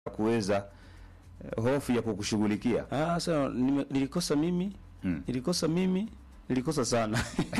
kuweza eh, hofu ya kukushughulikia. Ah, sasa nime- nilikosa mimi Mm. nilikosa mimi nilikosa sana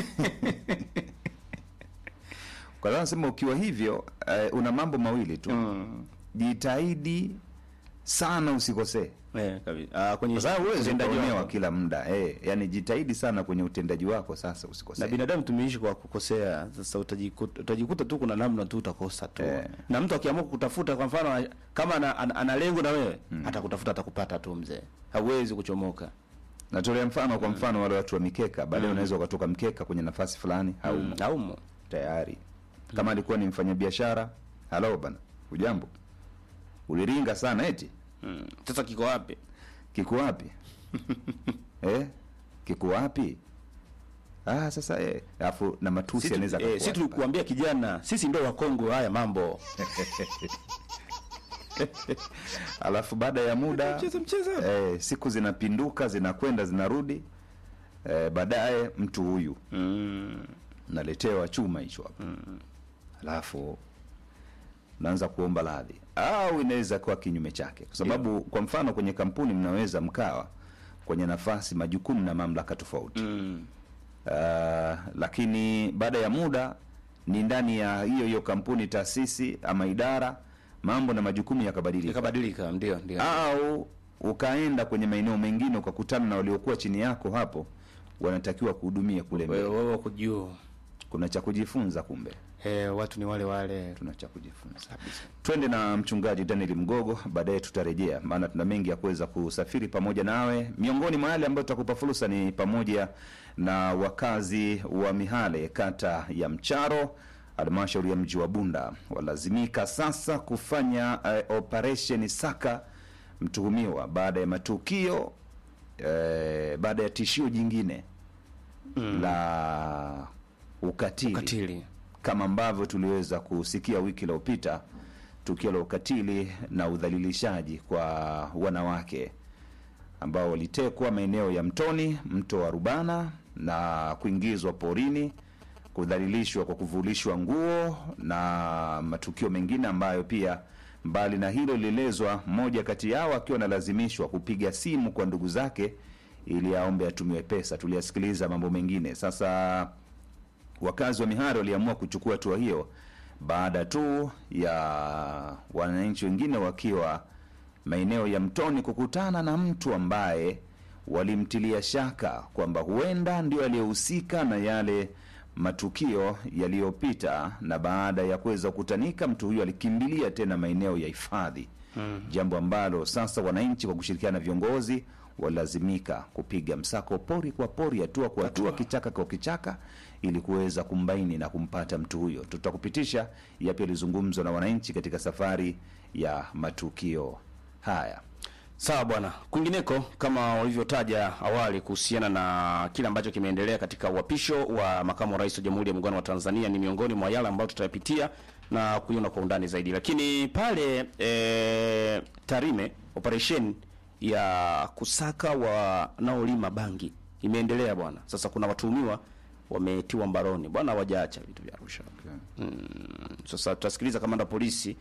Kwa sababu nasema ukiwa hivyo eh, una mambo mawili tu mm. jitahidi sana usikosee, eh, kabisa. Ah, kwenye kwa sababu huwezi utendaji kuonewa wako. kila muda eh, yani jitahidi sana kwenye utendaji wako, sasa na usikosee. binadamu tumeishi kwa kukosea. Sasa utajikuta, utajikuta tu kuna namna tu utakosa tu Eh. na mtu akiamua kukutafuta, kwa mfano kama ana, ana, ana lengo na wewe atakutafuta, atakupata tu mzee, hauwezi kuchomoka. Natolea mfano, kwa mfano wale watu wa mikeka, baadaye unaweza ukatoka mkeka kwenye nafasi fulani au Mm. Aumo tayari kama alikuwa ni mfanyabiashara, halo bana, ujambo, uliringa sana eti Mm. Sasa kiko wapi? kiko wapi eh? kiko wapi? Ah, sasa eh, alafu na matusi Sisi anaweza tu- eh, sisi tulikuambia kijana, sisi ndio wakongwe haya mambo. alafu baada ya muda Mcheza mcheza. eh, siku zinapinduka zinakwenda zinarudi, eh, baadaye mtu huyu Mm. naletewa chuma hicho hapa alafu naanza kuomba radhi, au inaweza kuwa kinyume chake, kwa sababu kwa mfano kwenye kampuni mnaweza mkawa kwenye nafasi, majukumu na mamlaka tofauti Mm. uh, lakini baada ya muda ni ndani ya hiyo hiyo kampuni, taasisi ama idara, mambo na majukumu yakabadilika, Ikabadilika, ndio ndio. au ukaenda kwenye maeneo mengine ukakutana na waliokuwa chini yako hapo wanatakiwa kuhudumia kule Wewe mbele. wewe wako juu. Kuna cha kujifunza kumbe Eh, watu ni wale wale. tuna cha kujifunza. Twende na mchungaji Daniel Mgogo, baadaye tutarejea, maana tuna mengi ya kuweza kusafiri pamoja nawe. Miongoni mwa yale ambayo tutakupa fursa ni pamoja na wakazi wa Mihale, kata ya Mcharo, halmashauri ya mji wa Bunda, walazimika sasa kufanya uh, operation saka mtuhumiwa baada ya matukio eh, baada ya tishio jingine la ukatili Ukatili. kama ambavyo tuliweza kusikia wiki iliyopita tukio la ukatili na udhalilishaji kwa wanawake ambao walitekwa maeneo ya Mtoni, mto wa Rubana na kuingizwa porini, kudhalilishwa kwa kuvulishwa nguo na matukio mengine ambayo pia mbali na hilo lilielezwa mmoja kati yao akiwa analazimishwa kupiga simu kwa ndugu zake ili aombe atumiwe pesa. Tuliyasikiliza mambo mengine. Sasa wakazi wa Mihare waliamua kuchukua hatua hiyo baada tu ya wananchi wengine wakiwa maeneo ya Mtoni kukutana na mtu ambaye walimtilia shaka kwamba huenda ndio aliyehusika na yale matukio yaliyopita, na baada ya kuweza kukutanika, mtu huyo alikimbilia tena maeneo ya hifadhi mm. jambo ambalo sasa wananchi kwa kushirikiana na viongozi walazimika kupiga msako pori kwa pori, hatua kwa hatua, kichaka kwa kichaka, ili kuweza kumbaini na kumpata mtu huyo. Tutakupitisha yapi yalizungumzwa na wananchi katika safari ya matukio haya. Sawa bwana. Kwingineko, kama walivyotaja awali kuhusiana na kile ambacho kimeendelea katika uapisho wa makamu wa rais wa Jamhuri ya Muungano wa Tanzania, ni miongoni mwa yale ambayo tutayapitia na kuiona kwa undani zaidi. Lakini pale e, Tarime, operation ya kusaka wanaolima bangi imeendelea bwana. Sasa kuna watuhumiwa wametiwa mbaroni bwana, hawajaacha vitu vya Arusha. Sasa tutasikiliza kamanda polisi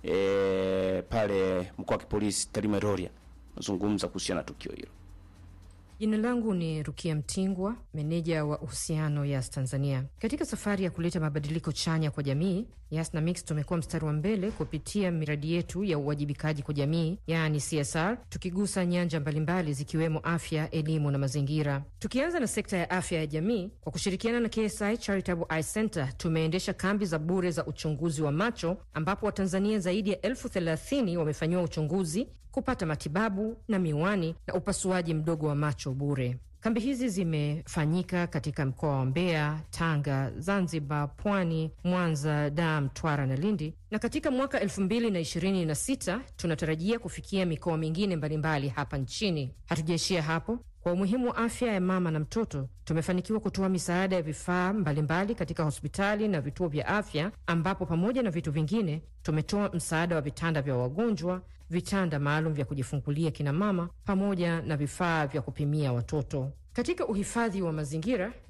e, pale mkoa wa kipolisi Tarime Rorya nazungumza kuhusiana na tukio hilo. Jina langu ni Rukia Mtingwa, meneja wa uhusiano Yas Tanzania. Katika safari ya kuleta mabadiliko chanya kwa jamii, Yas na Mix tumekuwa mstari wa mbele kupitia miradi yetu ya uwajibikaji kwa jamii, yaani CSR, tukigusa nyanja mbalimbali zikiwemo afya, elimu na mazingira. Tukianza na sekta ya afya ya jamii, kwa kushirikiana na KSI Charitable Eye Center tumeendesha kambi za bure za uchunguzi wa macho, ambapo Watanzania zaidi ya elfu thelathini wamefanyiwa uchunguzi kupata matibabu na miwani na upasuaji mdogo wa macho bure. Kambi hizi zimefanyika katika mkoa wa Mbeya, Tanga, Zanzibar, Pwani, Mwanza, Dar, Mtwara na Lindi, na katika mwaka 2026 tunatarajia kufikia mikoa mingine mbalimbali hapa nchini. Hatujaishia hapo. Kwa umuhimu wa afya ya mama na mtoto, tumefanikiwa kutoa misaada ya vifaa mbalimbali katika hospitali na vituo vya afya, ambapo pamoja na vitu vingine tumetoa msaada wa vitanda vya wagonjwa, vitanda maalum vya kujifungulia kina mama, pamoja na vifaa vya kupimia watoto. Katika uhifadhi wa mazingira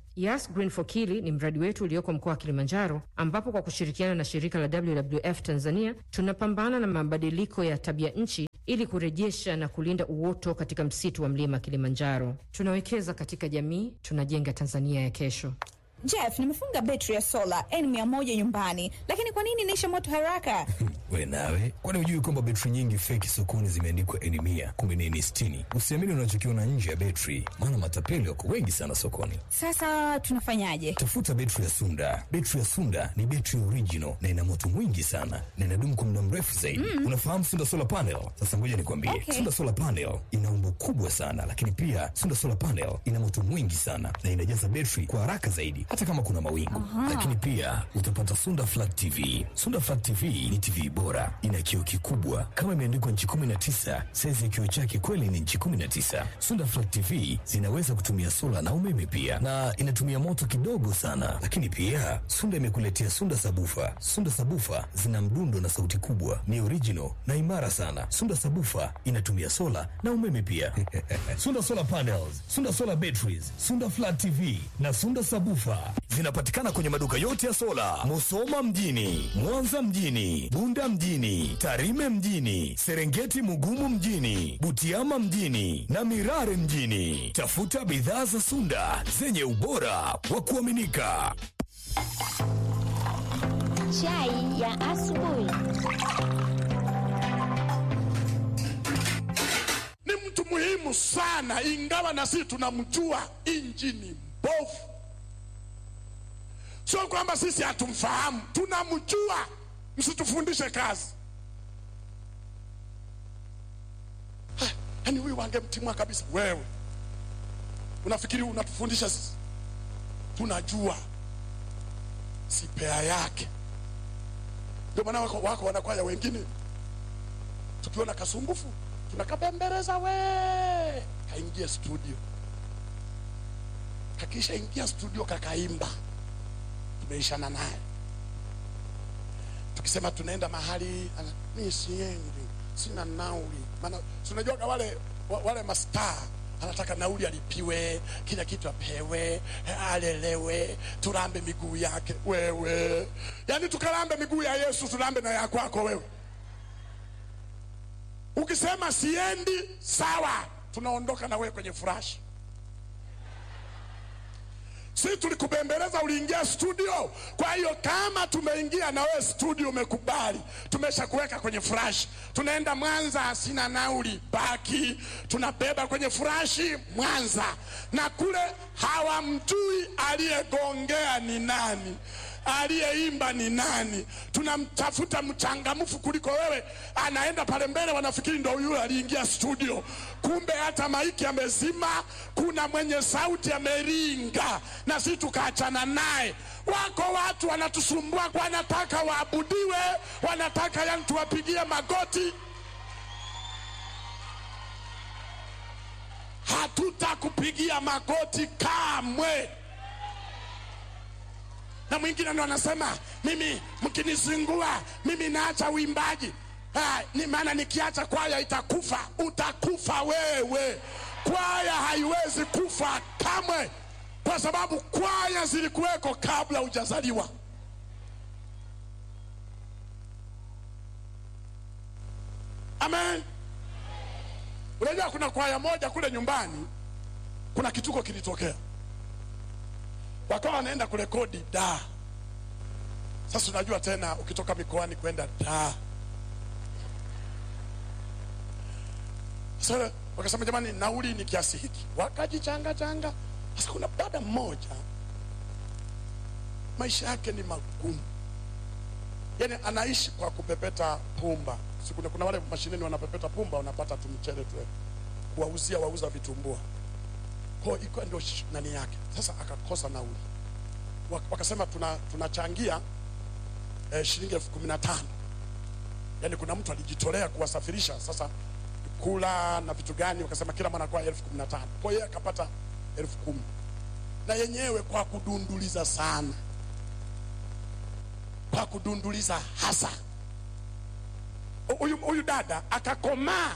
Yas Green for Kili ni mradi wetu ulioko mkoa wa Kilimanjaro, ambapo kwa kushirikiana na shirika la WWF Tanzania tunapambana na mabadiliko ya tabia nchi ili kurejesha na kulinda uoto katika msitu wa mlima Kilimanjaro. Tunawekeza katika jamii, tunajenga Tanzania ya kesho. Jeff, nimefunga betri ya sola N100 nyumbani, lakini kwa nini inaisha moto haraka? We nawe, kwani hujui kwamba betri nyingi feki sokoni zimeandikwa N mia kumbe ni N sitini? Usiamini unachokiona nje ya betri, maana matapeli wako wengi sana sokoni. Sasa tunafanyaje? Tafuta betri ya Sunda. Betri ya Sunda ni betri original na ina moto mwingi sana na inadumu kwa muda mrefu zaidi. Mm. Unafahamu Sunda solar panel? Sasa ngoja nikwambie, Okay. Sunda solar panel ina umbo kubwa sana, lakini pia Sunda solar panel ina moto mwingi sana na inajaza betri kwa haraka zaidi, hata kama kuna mawingu. Lakini pia utapata Sunda flat TV. Sunda flat TV ni TV bora, ina kioo kikubwa kama imeandikwa nchi 19. Saizi ya kioo chake kweli ni nchi 19. Sunda flat TV zinaweza kutumia sola na umeme pia, na inatumia moto kidogo sana. Lakini pia Sunda imekuletea Sunda sabufa. Sunda sabufa zina mdundo na sauti kubwa, ni original na imara sana. Sunda sabufa inatumia sola na umeme pia. Sunda solar panels, Sunda solar batteries, Sunda flat TV na Sunda sabufa zinapatikana kwenye maduka yote ya sola, Musoma mjini, Mwanza mjini, Bunda mjini, Tarime mjini, Serengeti Mugumu mjini, Butiama mjini na Mirare mjini. Tafuta bidhaa za Sunda zenye ubora wa kuaminika. Chai ya asubuhi. ni mtu muhimu sana, ingawa na sisi tunamjua injini mbovu. Sio kwamba sisi hatumfahamu, tunamjua. Msitufundishe kazi. Ha, Yaani huyu wangemtimua kabisa. Wewe unafikiri unatufundisha sisi? Tunajua sipea yake. Ndio maana wako, wako wanakwaya wengine tukiona kasumbufu tunakabembeleza we kaingia studio kakisha ingia studio kakaimba tumeishana naye tukisema tunaenda mahali ana- mi siendi sina nauli maana si unajuaga wale wa- wale mastaa anataka nauli alipiwe kila kitu apewe alelewe turambe miguu yake wewe yaani tukarambe miguu ya yesu turambe na ya kwako wewe ukisema siendi sawa tunaondoka na wewe kwenye furashi si tulikubembeleza uliingia studio kwa hiyo kama tumeingia na wewe studio umekubali tumesha kuweka kwenye furashi tunaenda mwanza sina nauli baki tunabeba kwenye furashi mwanza na kule hawamjui aliyegongea ni nani aliyeimba ni nani tunamtafuta mchangamfu kuliko wewe anaenda pale mbele wanafikiri ndo yule aliingia studio kumbe hata maiki amezima kuna mwenye sauti ameringa na si tukaachana naye wako watu wanatusumbua wanataka waabudiwe wanataka yani tuwapigie magoti hatutakupigia magoti kamwe na mwingine ndo anasema mimi mkinizingua mimi naacha uimbaji Ah, ni maana nikiacha kwaya itakufa utakufa wewe kwaya haiwezi kufa kamwe kwa sababu kwaya zilikuweko kabla hujazaliwa amen unajua kuna kwaya moja kule nyumbani kuna kituko kilitokea wakawa wanaenda kurekodi da sasa unajua tena ukitoka mikoani kwenda da sasa wakasema jamani nauli ni kiasi hiki wakajichanga changa sasa kuna dada mmoja maisha yake ni magumu yani anaishi kwa kupepeta pumba si kuna, kuna wale mashineni wanapepeta pumba wanapata tu mchele tu kuwauzia wauza vitumbua kwa hiyo iko ndio sh- nani yake sasa akakosa nauli Wak- wakasema tuna tunachangia eh, shilingi elfu kumi na tano yaani kuna mtu alijitolea kuwasafirisha sasa kula na vitu gani wakasema kila mwanakwaya elfu kumi na tano kwa hiyo akapata elfu kumi na yenyewe kwa kudunduliza sana kwa kudunduliza hasa huyu huyu dada akakomaa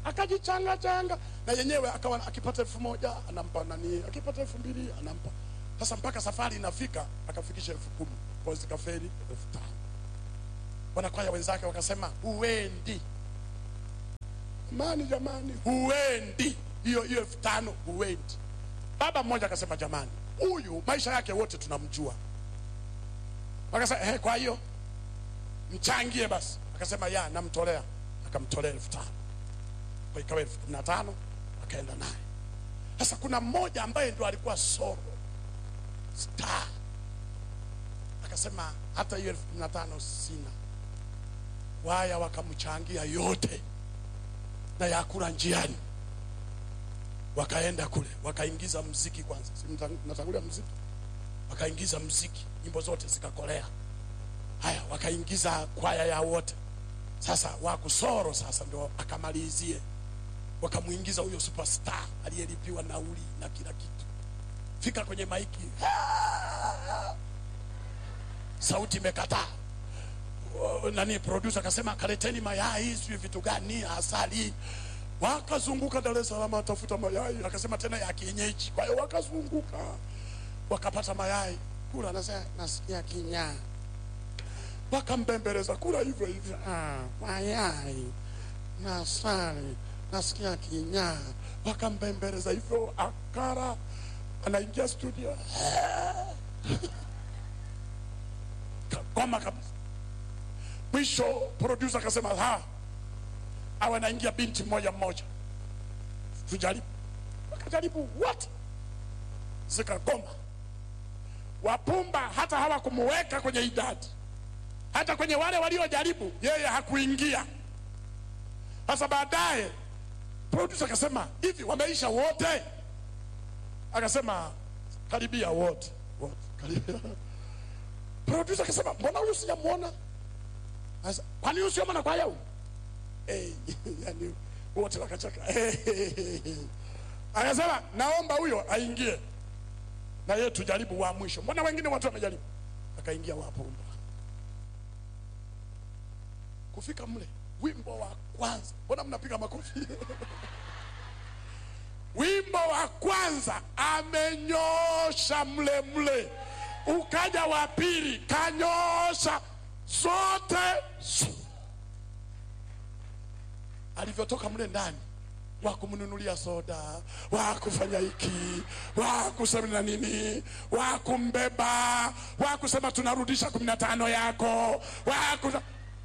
akajichanga changa na yenyewe akawa akipata elfu moja anampa nani akipata elfu mbili anampa Sasa mpaka safari inafika akafikisha elfu kumi kwa zikaferi elfu tano. Wanakwaya wenzake wakasema huendi. Jamani, jamani, huendi hiyo hiyo elfu tano huendi. Baba mmoja akasema jamani, huyu maisha yake wote tunamjua. Akasema eh, kwa hiyo mchangie basi. Akasema ya, namtolea. Akamtolea elfu tano kwa ikawa elfu kumi na tano akaenda naye. Sasa kuna mmoja ambaye ndo alikuwa soro star, akasema hata hiyo elfu kumi na tano sina. Waya wakamchangia yote na yakula njiani, wakaenda kule wakaingiza mziki kwanza, si mta- mnatangulia mziki, wakaingiza mziki, nyimbo zote zikakolea. Haya, wakaingiza kwaya ya wote. Sasa wakusoro sasa ndo akamalizie, wakamwingiza huyo superstar aliyelipiwa nauli na kila kitu. Fika kwenye maiki, sauti imekataa. O, Nani producer akasema kaleteni mayai, sijui vitu gani, asali. Wakazunguka Dar es Salaam atafuta mayai, akasema tena ya kienyeji. Kwa hiyo wakazunguka wakapata mayai, kula, anasema nasikia kinyaa wakambembeleza kula hivyo hivyo, ah, mayai na asali, nasikia kinyaa. Wakambembeleza hivyo, akara anaingia studio kagoma kabisa. Mwisho producer akasema ha, awe anaingia binti mmoja mmoja, tujaribu. Wakajaribu wote, zikagoma. Wapumba hata hawakumuweka kwenye idadi hata kwenye wale waliojaribu yeye hakuingia. Sasa baadaye producer akasema hivi, wameisha wote? Akasema karibia wote, wote karibia. Producer akasema mbona huyu sijamwona? Sasa kwani huyu sio kwaya huyu? Eh, yani wote wakacheka. Akasema naomba huyo aingie na yeye tujaribu wa mwisho. Mbona wengine watu wamejaribu? Akaingia wapumba kufika mle, wimbo wa kwanza, mbona mnapiga makofi? wimbo wa kwanza amenyosha mle mle, ukaja wa pili kanyosha zote. Alivyotoka mle ndani, wakumnunulia soda, wakufanya hiki, wakusema na nini, wakumbeba, wakusema tunarudisha kumi na tano yako, wakusema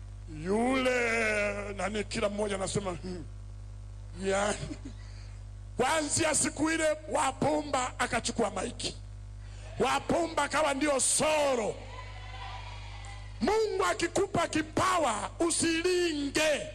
yule nani, kila mmoja anasema hmm, yani kuanzia siku ile Wapumba akachukua maiki, Wapumba akawa ndio soro. Mungu akikupa kipawa usilinge,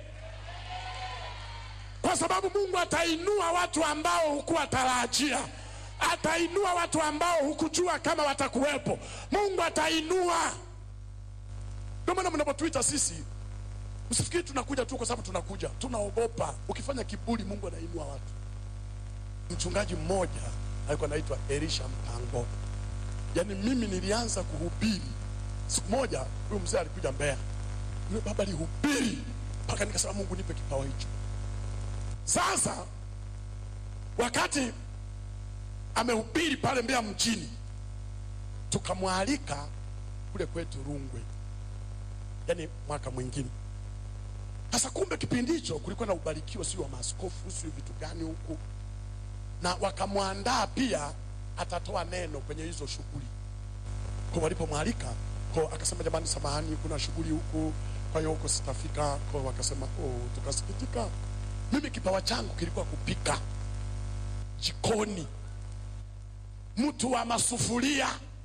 kwa sababu Mungu atainua watu ambao hukuwa tarajia, atainua watu ambao hukujua kama watakuwepo. Mungu atainua. Ndio maana mnapotuita sisi Usifikiri tunakuja tu kwa sababu tunakuja, tunaogopa. Ukifanya kiburi, Mungu anainua watu. Mchungaji mmoja alikuwa anaitwa Elisha Mpango. Yaani mimi nilianza kuhubiri siku moja, huyu mzee alikuja Mbeya, yule baba alihubiri mpaka nikasema, Mungu nipe kipawa hicho. Sasa wakati amehubiri pale Mbeya mjini, tukamwalika kule kwetu Rungwe, yaani mwaka mwingine sasa kumbe kipindi hicho kulikuwa na ubarikiwa, sio wa maaskofu, sio vitu gani huku, na wakamwandaa pia atatoa neno kwenye hizo shughuli. Kwa walipomwalika kwa akasema, jamani, samahani, kuna shughuli huku, kwa hiyo huko sitafika. Kwa wakasema oh, tukasikitika. Mimi kipawa changu kilikuwa kupika jikoni, mtu wa masufuria,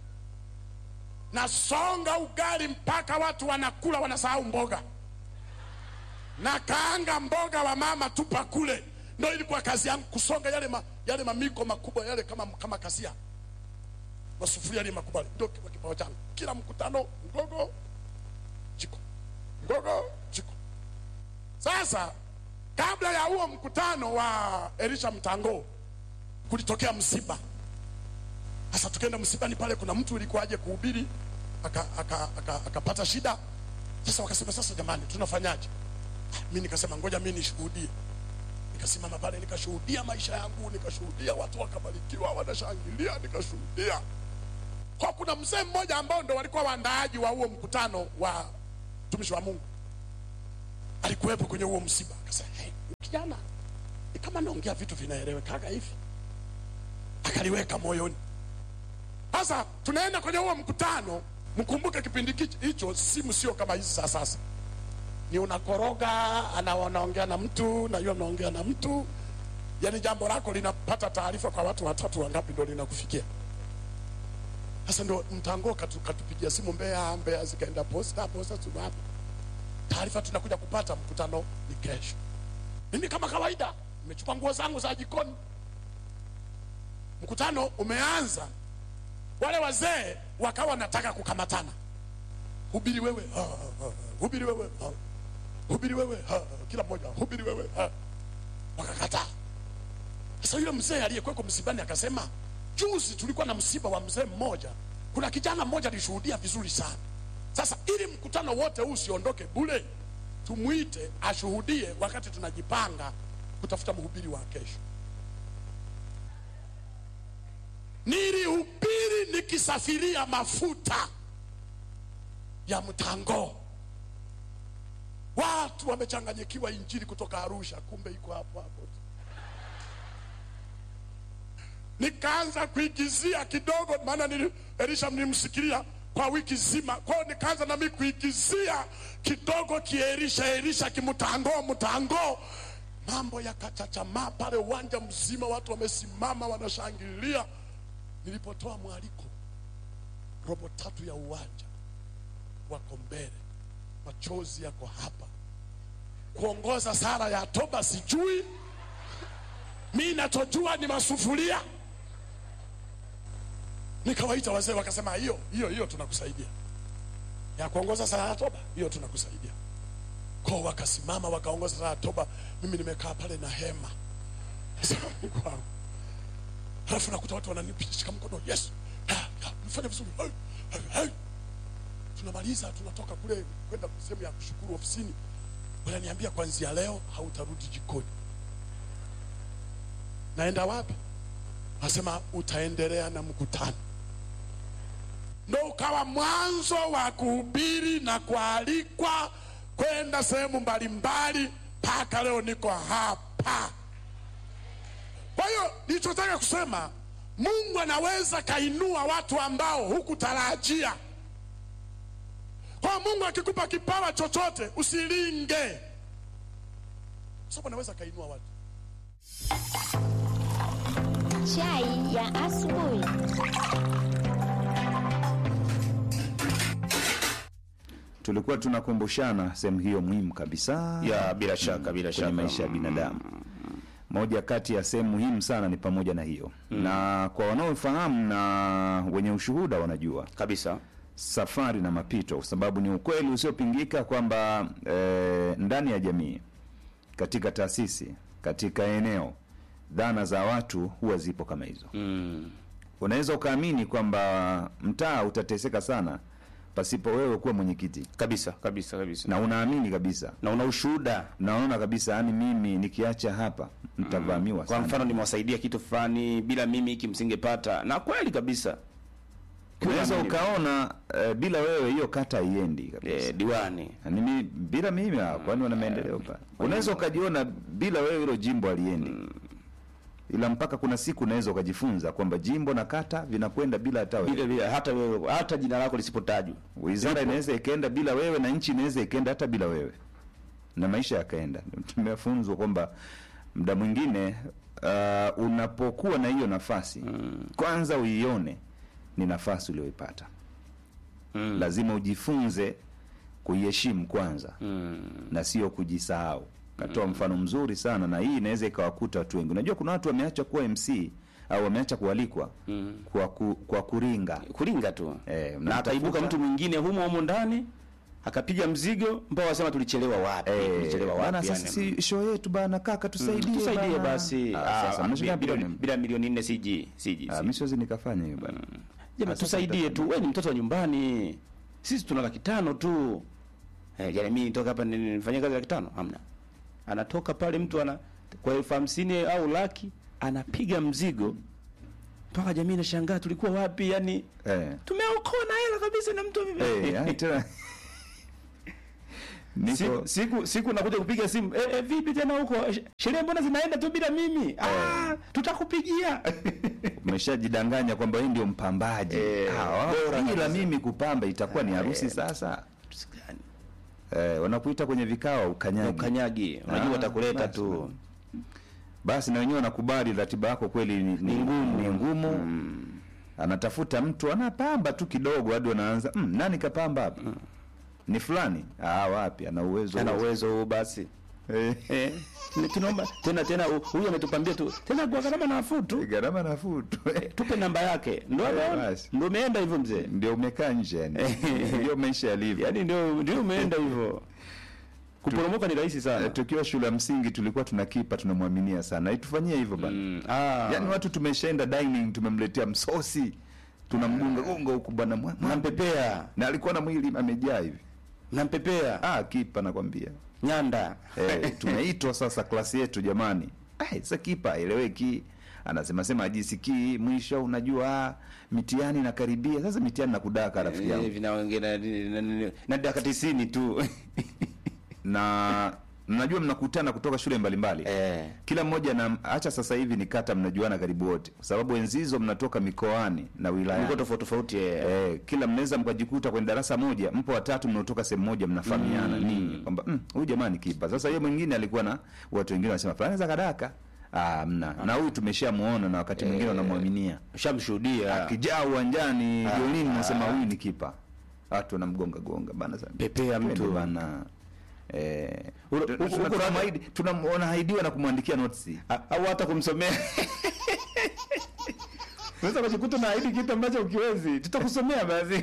nasonga ugali mpaka watu wanakula wanasahau mboga na kaanga mboga wa mama tupa kule. Ndio ilikuwa kazi yangu kusonga yale, ma, yale mamiko makubwa yale kama, kama kasia masufuria yale makubwa, ndio kwa kipawa changu. Kila mkutano ngogo jiko, ngogo jiko. Sasa kabla ya huo mkutano wa Elisha Mtango kulitokea msiba. Sasa tukaenda msibani pale, kuna mtu ilikuwa aje kuhubiri akapata aka, aka, aka, aka shida. Sasa wakasema sasa, jamani, tunafanyaje? mi nikasema ngoja mi nishuhudie. Nikasimama pale nikashuhudia maisha yangu, nikashuhudia watu wakabarikiwa, wanashangilia, nikashuhudia kwa kuna mzee mmoja ambao ndo walikuwa waandaaji wa huo mkutano wa mtumishi wa mungu alikuwepo kwenye huo msiba akasema hey, kijana ni kama naongea vitu vinaelewekaga hivi akaliweka moyoni sasa tunaenda kwenye huo mkutano mkumbuke kipindi kichi- hicho simu sio kama hizi za sasa ni unakoroga ana wanaongea na mtu na yule mnaongea na mtu yani jambo lako linapata taarifa kwa watu watatu wangapi ndo linakufikia sasa ndo mtango katu, katupigia simu Mbeya, Mbeya zikaenda posta, posta tuna hapa taarifa tunakuja kupata, mkutano ni kesho. Mimi kama kawaida nimechukua nguo zangu za jikoni, mkutano umeanza, wale wazee wakawa wanataka kukamatana, hubiri wewe, ha, ha, ha, hubiri wewe, ha, hubiri wewe, ha, kila mmoja hubiri wewe, ha. wakakataa. Sasa yule mzee aliyekuweko msibani akasema, juzi tulikuwa na msiba wa mzee mmoja, kuna kijana mmoja alishuhudia vizuri sana. Sasa ili mkutano wote huu usiondoke bure, tumwite ashuhudie wakati tunajipanga kutafuta mhubiri wa kesho. Nilihubiri nikisafiria mafuta ya mtango, watu wamechanganyikiwa injili kutoka Arusha, kumbe iko hapo hapo tu nikaanza kuigizia kidogo, maana nili, Elisha mlimsikilia kwa wiki zima, kwao nikaanza nami kuigizia kidogo kierisha erisha kimtango mtango, mambo yakachachamaa pale, uwanja mzima watu wamesimama wanashangilia. Nilipotoa mwaliko, robo tatu ya uwanja wako mbele, machozi yako hapa, kuongoza sala ya toba sijui mi nachojua ni masufuria. Nikawaita wazee wakasema, hiyo hiyo hiyo tunakusaidia, ya kuongoza sala ya toba, hiyo tunakusaidia. Kwa wakasimama wakaongoza sala ya toba, mimi nimekaa pale na hema Sasa, Mungu wangu. Halafu nakuta watu wananishika mkono, yes, ah, ah, mfanye vizuri, hey, hey, hey. Tunamaliza, tunatoka kule kwenda sehemu ya kushukuru ofisini, wananiambia kuanzia leo hautarudi jikoni naenda wapi? Nasema utaendelea na mkutano. Ndo ukawa mwanzo wa kuhubiri na kualikwa kwenda sehemu mbalimbali, mpaka leo niko hapa. Kwa hiyo nilichotaka kusema, Mungu anaweza kainua watu ambao hukutarajia. Kwa hiyo Mungu akikupa kipawa chochote usilinge, kwa sababu anaweza kainua watu. Chai ya asubuhi. tulikuwa tunakumbushana sehemu hiyo muhimu kabisa ya bila shaka bila kwenye shaka maisha ya binadamu. Moja kati ya sehemu muhimu sana ni pamoja na hiyo na kwa wanaofahamu na wenye ushuhuda wanajua kabisa safari na mapito, kwa sababu ni ukweli usiopingika kwamba eh, ndani ya jamii, katika taasisi, katika eneo, dhana za watu huwa zipo kama hizo. mm. Unaweza ukaamini kwamba mtaa utateseka sana pasipo wewe kuwa mwenyekiti, kabisa kabisa kabisa na unaamini kabisa na una ushuhuda naona kabisa yani mimi nikiacha hapa mtavamiwa kwa sana. mfano nimewasaidia kitu fulani bila mimi hiki msingepata na kweli kabisa Unaweza Unaamini. ukaona eh, bila wewe hiyo kata haiendi kabisa. eh, diwani Yaani mimi bila mimi ah, kwani wana maendeleo pa. Unaweza ukajiona bila wewe hilo jimbo aliendi. Ila mpaka kuna siku unaweza ukajifunza kwamba jimbo na kata vinakwenda bila hata wewe. bila bila hata wewe hata jina lako lisipotajwa Wizara inaweza ikaenda bila wewe na nchi inaweza ikaenda hata bila wewe, na maisha yakaenda. Tumefunzwa kwamba muda mwingine uh, unapokuwa na hiyo nafasi kwanza uione ni nafasi uliyoipata. Mm. Lazima ujifunze kuiheshimu kwanza mm. na sio kujisahau. Katoa mfano mzuri sana, na hii inaweza ikawakuta watu wengi. Unajua kuna watu wameacha kuwa MC au wameacha kualikwa kwa, ku, kwa kuringa kuringa tu Eh, na mnamtafuta. akaibuka mtu mwingine humo humo ndani akapiga mzigo mpaka wasema tulichelewa wapi tulichelewa bana, wapi sasa yani. si show yetu bana, kaka tusaidie, tusaidie bana. basi Ah, Ah, sasa ah, mnashika bila, bilioni bila milioni nne siji siji Ah, mimi siwezi nikafanya hiyo bana. Jamaa Sasa tusaidie nitafanya. tu, wewe ni mtoto wa nyumbani, sisi tuna laki tano tu. Eh, yani mimi nitoka hapa ni- nifanyie kazi laki tano? Hamna. Anatoka pale mtu ana kwa elfu hamsini au laki anapiga mzigo mpaka jamii inashangaa tulikuwa wapi yani eh. tumeokoa na hela kabisa na mtu ame- Eh, yani tena niko siku, siku siku nakuja kupiga simu eh, eh, vipi tena huko Sh- sherehe mbona zinaenda tu bila mimi ah, tutakupigia umeshajidanganya kwamba hii ndio mpambaji Eh, Ah, wao, bora bila kabisa. mimi kupamba itakuwa ni harusi sasa eh, wanakuita kwenye vikao ukanyagi ukanyagi unajua Ah, watakuleta basi, tu basi na wenyewe wanakubali ratiba yako kweli ni, ni ngumu, ni ngumu. anatafuta mtu anapamba tu kidogo hadi wanaanza mm, nani kapamba hapa ni fulani ah, wapi ana uwezo ana huo. uwezo huu basi eh, eh, ni- tunaomba tena tena hu- huyu ametupambia tu tena kwa gharama nafuu tu gharama nafuu tu tupe namba yake ndo Eh, basi. ndo umeenda hivyo mzee ndio umekaa nje yani ndio maisha yalivyo yaani ndio ndio umeenda hivyo kuporomoka ni rahisi sana Eh, tukiwa shule ya msingi tulikuwa tuna kipa tunamwaminia sana itufanyie hivyo bana Mm, ah, yaani watu tumeshaenda dining tumemletea msosi tunamgunga gonga huku bwana mwa- mwa- nampepea na alikuwa na mwili amejaa hivi nampepea ah kipa nakwambia nyanda eh, tumeitwa sasa klasi yetu jamani eh, sasa kipa aeleweki anasema sema ajisikii mwisho unajua ah, mitihani nakaribia sasa mitihani nakudaka rafiki yangu Eh, vinaongea na- na- na- na dakika tisini tu na mnajua mnakutana kutoka shule mbalimbali eh. kila mmoja na acha sasa hivi ni kata mnajuana karibu wote kwa sababu enzi hizo mnatoka mikoani na wilaya Mko tofauti tofauti eh. Eh, kila mnaweza mkajikuta kwenye darasa moja mpo watatu mnaotoka sehemu moja mnafahamiana ninyi kwamba "Mm, huyu jamaa ni kipa sasa yeye mwingine alikuwa na watu wengine wanasema fulani za kadaka ah mna na huyu tumeshamuona na wakati mwingine wanamwaminia Ushamshuhudia akijaa uwanjani jiolini nasema huyu ni kipa watu wanamgonga gonga bana sana Pepea mtu. Twende bana eh Uro- tu- huko- tuna- huko tunamwahidi- tunamwahaidiwa na kumwandikia notes A- au hata kumsomea unaweza kujikuta na ahidi kitu ambacho ukiwezi tutakusomea basi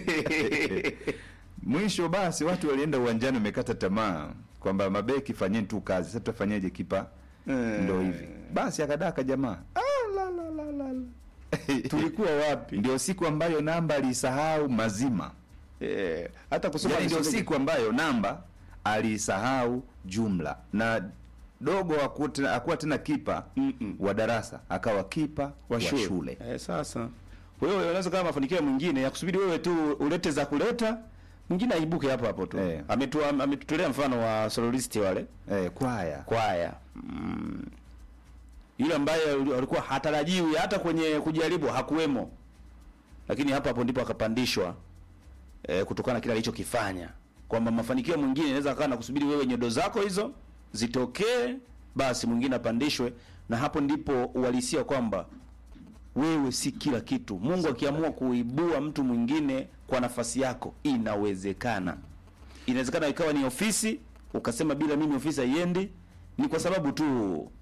mwisho basi watu walienda uwanjani wamekata tamaa kwamba mabeki fanyeni tu kazi sasa tutafanyaje kipa ndo hivi basi akadaka jamaa ah, la, la, la, la, la. tulikuwa wapi ndio siku ambayo namba aliisahau mazima eh, hata kusoma yani ndio nisome- siku ambayo namba aliisahau jumla na dogo hakuwa tena- hakuwa tena kipa Mm-mm. wa darasa akawa kipa wa shule, shule. Eh, sasa wewe unaweza kama mafanikio mwingine ya kusubiri wewe tu ulete za kuleta mwingine aibuke hapo hapo tu Eh. ametua ametutolea mfano wa soloisti wale Eh, kwaya kwaya mm. yule ambaye uli- alikuwa hatarajiwi hata kwenye kujaribu hakuwemo lakini hapo hapo ndipo akapandishwa e, kutokana na kile alichokifanya kwamba mafanikio mwingine inaweza akawa na kusubiri wewe nyodo zako hizo zitokee basi mwingine apandishwe na hapo ndipo uhalisia kwamba wewe si kila kitu mungu akiamua kuibua mtu mwingine kwa nafasi yako inawezekana inawezekana ikawa ni ofisi ukasema bila mimi ofisi haiendi ni kwa sababu tu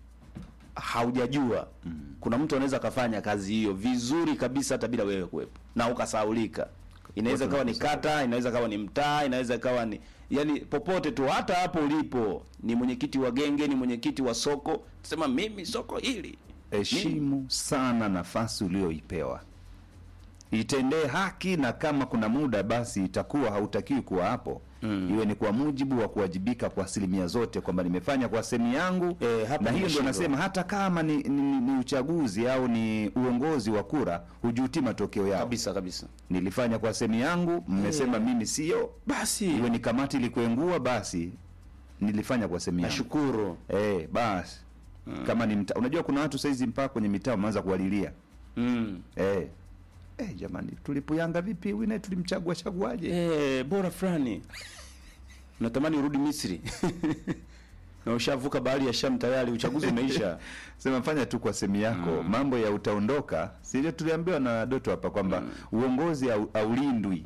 haujajua kuna mtu anaweza akafanya kazi hiyo vizuri kabisa hata bila wewe kuwepo na ukasaulika inaweza ikawa ni kata inaweza ikawa ni mtaa inaweza ikawa ni yani popote tu hata hapo ulipo ni mwenyekiti wa genge ni mwenyekiti wa soko sema mimi soko hili heshimu sana nafasi ulioipewa itendee haki na kama kuna muda basi itakuwa hautakiwi kuwa hapo mm. iwe ni kwa mujibu wa kuwajibika kwa asilimia zote kwamba nimefanya kwa sehemu yangu Eh, hapa na hiyo ndio nimeshindwa. nasema hata kama ni, ni, ni, ni uchaguzi au ni uongozi wa kura hujuti matokeo yao kabisa kabisa nilifanya kwa sehemu yangu mmesema mimi sio basi iwe ni kamati ilikuengua basi nilifanya kwa sehemu yangu nashukuru Eh, basi kama ni mta, unajua kuna watu saizi mpaka kwenye mitaa wameanza kuwalilia mm. eh. Eh, jamani tulipuyanga vipi huyu naye tulimchagua chaguaje Eh, bora fulani natamani urudi Misri na ushavuka bahari ya Sham tayari, uchaguzi umeisha. sema fanya tu kwa sehemu yako mambo ya utaondoka sivyo tuliambiwa na doto hapa kwamba uongozi au- haulindwi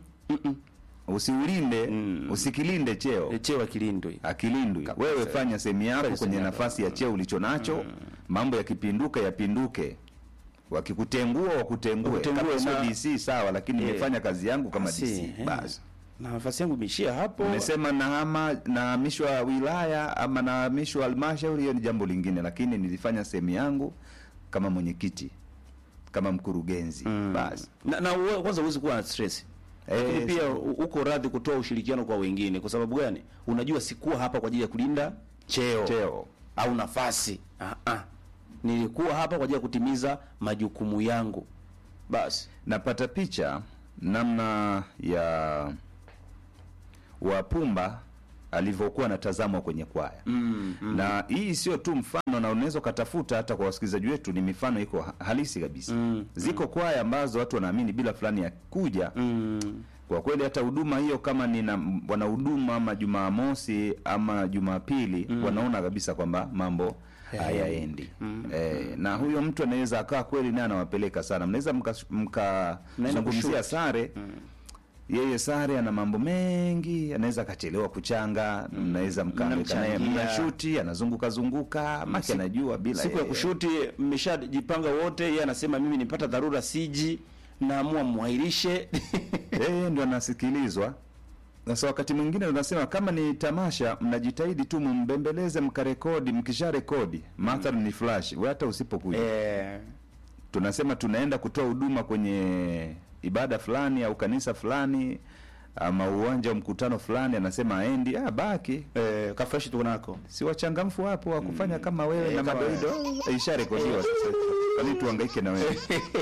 usiulinde usikilinde cheo E, cheo akilindwi. akilindwi wewe fanya sehemu yako Fanya kwenye sehemu nafasi ya cheo ulicho nacho mambo yakipinduka yapinduke wakikutengua wakutengue Wakutengue kama sio na- DC sawa lakini Eh. nimefanya kazi yangu kama Basi, DC eh. basi Na nafasi yangu imeishia hapo. Nimesema nahama nahamishwa wilaya ama nahamishwa halmashauri, hiyo ni jambo lingine, lakini nilifanya sehemu yangu kama mwenyekiti, kama mkurugenzi basi. Na, na uwe- kwanza huwezi kuwa na stress. Lakini Eh, pia u- uko radhi kutoa ushirikiano kwa wengine. Kwa sababu gani? Unajua sikuwa hapa kwa ajili ya kulinda cheo, Cheo au nafasi. Ah, ah. Nilikuwa hapa kwa ajili ya kutimiza majukumu yangu basi napata picha namna ya wapumba alivyokuwa anatazamwa kwenye kwaya mm, mm, na hii sio tu mfano na unaweza ukatafuta hata kwa wasikilizaji wetu ni mifano iko ha- halisi kabisa Mm, ziko kwaya ambazo watu wanaamini bila fulani ya kuja mm, kwa kweli hata huduma hiyo kama ni na wanahuduma ama jumamosi ama jumapili wanaona kabisa kwamba mambo hayaendi eh, na huyo mtu anaweza akaa kweli naye anawapeleka sana mnaweza Mnaenda mkazungumzia kushoot. sare yeye sare ana mambo mengi anaweza akachelewa kuchanga mnaweza mkaamka naye Mnamchangia. mnashuti anazunguka zunguka maki anajua bila siku ya yeye. kushuti mmeshajipanga wote yeye anasema mimi nipata dharura siji naamua mwairishe yeye ndio anasikilizwa sasa wakati mwingine unasema kama ni tamasha mnajitahidi tu mumbembeleze mkarekodi mkisha rekodi mathalan ni flash we hata usipokuja eh, tunasema tunaenda kutoa huduma kwenye ibada fulani au kanisa fulani ama uwanja wa mkutano fulani anasema aendi ah, baki eh, kafreshi tuko nako si wachangamfu wapo wa kufanya kama wewe Eh, na kama madoido Eh, isharekodiwa sasa kwani tuhangaike na wewe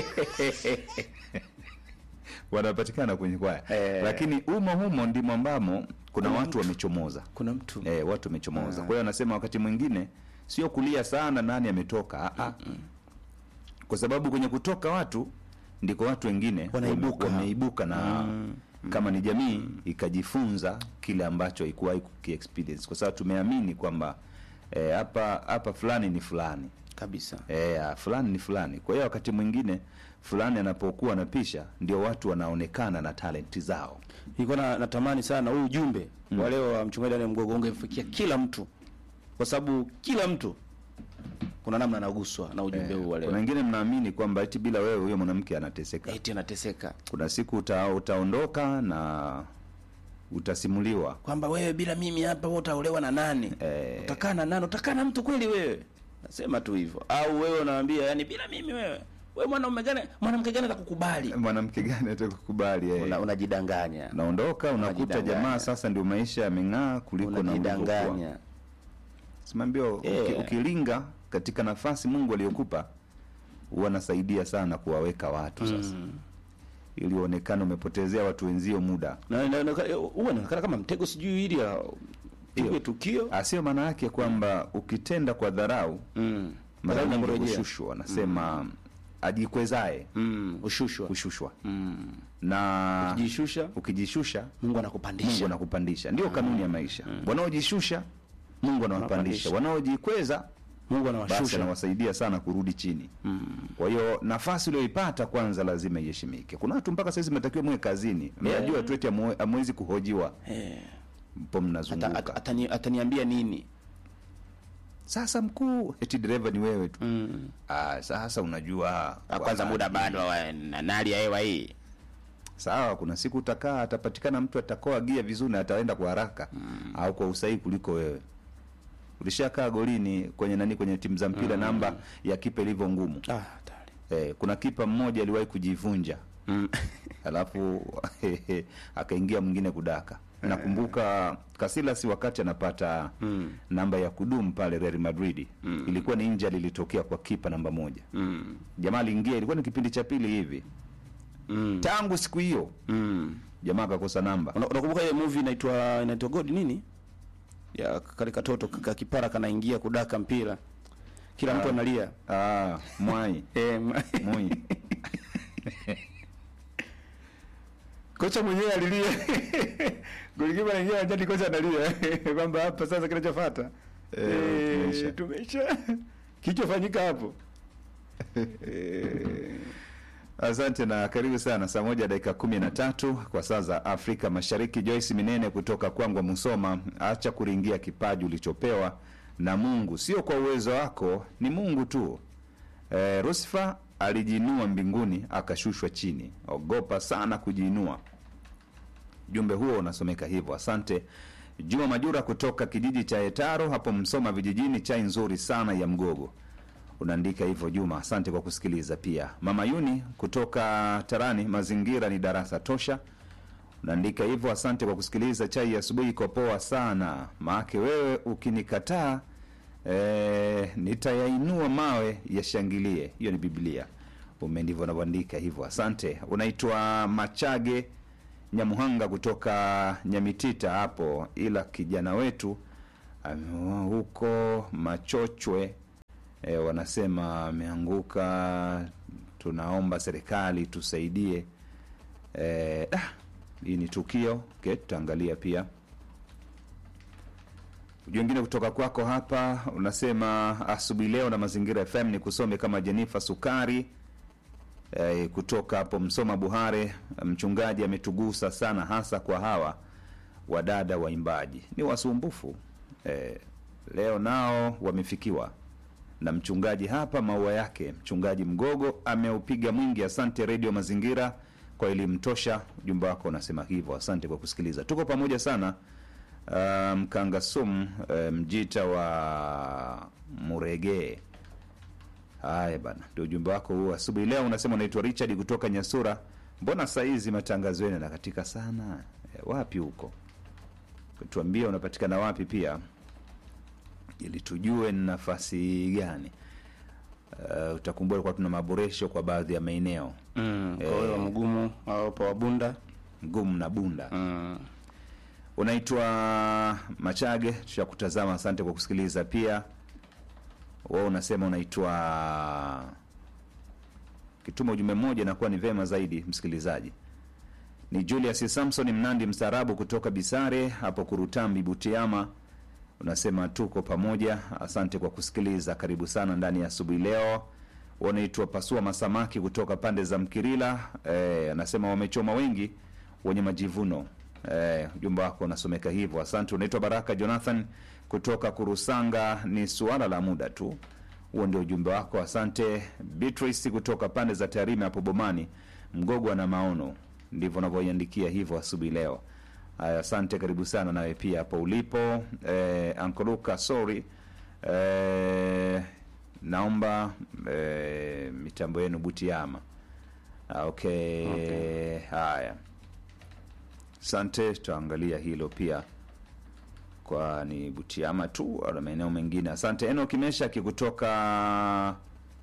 wanapatikana kwenye kwaya Eh. lakini umo humo ndimo ambamo kuna watu wamechomoza kuna mtu eh, watu wamechomoza kwa hiyo anasema wakati mwingine sio kulia sana nani ametoka ah, ah. kwa sababu kwenye kutoka watu ndiko watu wengine Wanaibuka. wame- wameibuka na kama ni jamii ikajifunza kile ambacho haikuwahi kukiexperience kwa sababu tumeamini kwamba eh, hapa hapa fulani ni fulani kabisa eh, ah, fulani ni fulani kwa hiyo wakati mwingine fulani anapokuwa anapisha ndio watu wanaonekana na talenti zao nilikuwa na, natamani sana huu ujumbe mm. wa leo wa mchungaji Daniel Mgogo ungefikia kila mtu kwa sababu kila mtu kuna namna anaguswa na ujumbe huu wa kuna leo wengine mnaamini kwamba eti bila wewe huyo mwanamke anateseka eti anateseka kuna siku uta, utaondoka na utasimuliwa kwamba wewe bila mimi hapa wewe utaolewa na nani Eh. utakaa na nani utakaa na mtu kweli wewe nasema tu hivyo au wewe unaambia yani bila mimi wewe wewe mwanaume gani mwanamke gani atakukubali mwanamke gani atakukubali eh. Una- unajidanganya naondoka unakuta Unajidanganya. jamaa sasa ndio maisha yameng'aa kuliko na ulivyokuwa. unajidanganya simambio Eh. uki, ukilinga katika nafasi mungu aliyokupa huwa anasaidia sana kuwaweka watu sasa ili uonekane umepotezea watu wenzio muda na na- na- huwa inaonekana kama mtego sijui ili ya- pigwe tukio asio maana yake kwamba ukitenda kwa dharau mm. mara Dharau nyingi inamrejea. hushushwa wanasema ajikwezae mm. ushushwa hushushwa mm. na jishusha ukijishusha Mungu anakupandisha mungu anakupandisha ndio kanuni ya maisha wanaojishusha mungu anawapandisha Anawapandisha. wanaojikweza Mungu basi anawashusha anawasaidia sana kurudi chini kwa hiyo nafasi ulioipata kwanza lazima iheshimike kuna watu mpaka saizi mnatakiwa muwe kazini mnajua tu eti hamwe- hamwezi kuhojiwa Eh. mpo Ata- mnazunguka ata- atani- ataniambia nini sasa mkuu eti dereva ni wewe tu mm. ah, sasa unajua Ah, kwanza muda bado wa- na na hali ya hewa hii sawa kuna siku utakaa atapatikana mtu atakoa gia vizuri na ataenda kwa haraka au kwa usahihi kuliko wewe ulishakaa golini kwenye nani kwenye timu za mpira namba ya kipa ilivyo ngumu ah, hatari. eh, kuna kipa mmoja aliwahi kujivunja mm. alafu akaingia mwingine kudaka nakumbuka Casillas wakati anapata Mm. namba ya kudumu pale Real Madrid Mm. ilikuwa ni injury ilitokea kwa kipa namba moja Mm. jamaa aliingia ilikuwa ni kipindi cha pili hivi Mm. tangu siku hiyo Mm. jamaa akakosa namba Una- unakumbuka ile movie inaitwa inaitwa God nini ya kale katoto ka kipara kanaingia kudaka mpira kila mtu analia ah, mwai eh, ma- mwi kocha mwenyewe alilia golikipa anaingia uwanjani kocha analia kwamba hapa sasa kinachofuata Eh, eh, tumeisha. tumesha kilichofanyika hapo eh, Asante na karibu sana. Saa moja dakika kumi na tatu kwa saa za Afrika Mashariki. Joyce Minene kutoka Kwangwa, Musoma. Acha kuringia kipaji ulichopewa na Mungu, sio kwa uwezo wako, ni Mungu tu. E, Lusifa alijiinua mbinguni akashushwa chini. Ogopa sana kujiinua. Jumbe huo unasomeka hivyo. Asante Juma Majura kutoka kijiji cha Etaro hapo Msoma vijijini. Chai nzuri sana ya mgogo unaandika hivyo Juma, asante kwa kusikiliza. Pia mama Yuni kutoka Tarani, mazingira ni darasa tosha, unaandika hivyo, asante kwa kusikiliza. Chai ya asubuhi iko poa sana, maake wewe ukinikataa e, nitayainua mawe yashangilie. Hiyo ni Biblia. Ume ndivyo unavyoandika hivyo. Asante. Unaitwa Machage Nyamuhanga kutoka Nyamitita hapo, ila kijana wetu ame- huko Machochwe e, wanasema ameanguka. Tunaomba serikali tusaidie. E, ah, hii ni tukio okay, tutaangalia pia Ujumbe mwingine kutoka kwako hapa unasema asubuhi leo na Mazingira FM ni kusome kama Jenifa Sukari eh, kutoka hapo Msoma Buhare. Mchungaji ametugusa sana, hasa kwa hawa wadada waimbaji ni wasumbufu eh, leo nao wamefikiwa na mchungaji hapa. Maua yake mchungaji Mgogo ameupiga mwingi. Asante Redio Mazingira kwa elimu tosha. Ujumbe wako unasema hivyo. Asante kwa kusikiliza, tuko pamoja sana. Uh, Mkangasum uh, mjita wa Murege. Haya bana, ndio ujumbe wako huu asubuhi leo. Unasema unaitwa Richard kutoka Nyasura. Mbona saizi matangazo yenu yanakatika sana? E, wapi huko? Tuambie unapatikana wapi pia, ili tujue ni nafasi gani. Uh, utakumbuka kwa tuna maboresho kwa baadhi ya maeneo Mm, kwa hiyo mgumu au pa wabunda. ngumu na bunda Mm. unaitwa Machage, tushakutazama. Asante kwa kusikiliza. Pia wewe unasema unaitwa kituma ujumbe mmoja, inakuwa ni vema zaidi msikilizaji. Ni Julius Samson Mnandi mstaarabu kutoka Bisare hapo Kurutambi, Butiama. Unasema tuko pamoja, asante kwa kusikiliza. Karibu sana ndani ya asubuhi leo. Wanaitwa Pasua Masamaki kutoka pande za Mkirila. Eh, anasema wamechoma wengi wenye majivuno. Eh, ujumbe wako unasomeka hivyo, asante. Unaitwa Baraka Jonathan kutoka Kurusanga, ni suala la muda tu. Huo ndio ujumbe wako, asante. Beatrice kutoka pande za Tarime hapo Bomani, Mgogwa na Maono, ndivyo unavyoiandikia hivyo asubuhi leo. Haya, asante, karibu sana nawe pia hapo ulipo. Eh, Ankoluka, sorry eh, naomba eh, mitambo yenu Butiama. Ah, okay. Okay. Haya, asante, tutaangalia hilo pia kwa ni Butiama tu au na maeneo mengine. Asante Eno Kimeshaki kutoka